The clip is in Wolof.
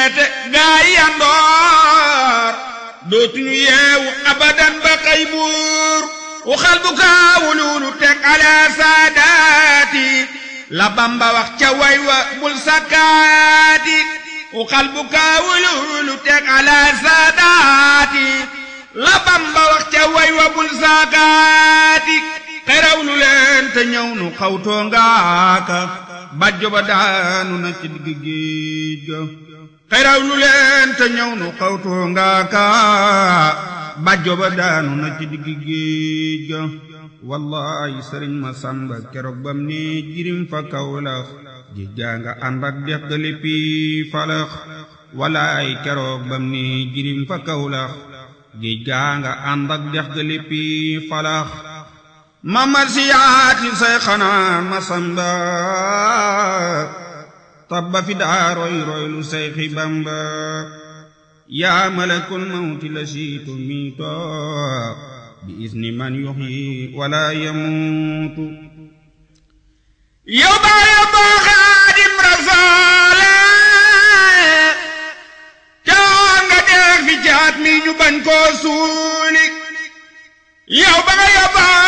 yeete gaa yi yandoor dootuñu yeewu abadan ba xëy buur waxal bu kaawululu teg ala saadaati la bamba wax ca way wa bul sakkaati waxal bu kaawululu teg ala saadaati la bamba wax ca way wa bul sakkaati xeraw lu leen te ñëw nu xawtoo ngaaka bàjjo ba daanu na ci digg géej ga xeraw lu leen te ñëw nu xawtoo ngaaka bàjjo ba daanu na ci digg géej ga wallahi sëriñ ma sàmba keroog bam ne jirim fa kawlax géej gaa nga ànd ak dex ga léppi falax wallahi keroog bam ne jirim fa kawlax géej gaa nga ànd ak dex ga léppi falax ma marsiyaati say xanaa ma samba tabba fi daa roy roy lu say xi bamba yaa malakul mawti la siitu miito bi isni man yuxyi wala yamuutu yow baa yow boo xaadim rasoole caa nga deex fi jaat mi ñu bañ koo suuli yow baa yow baa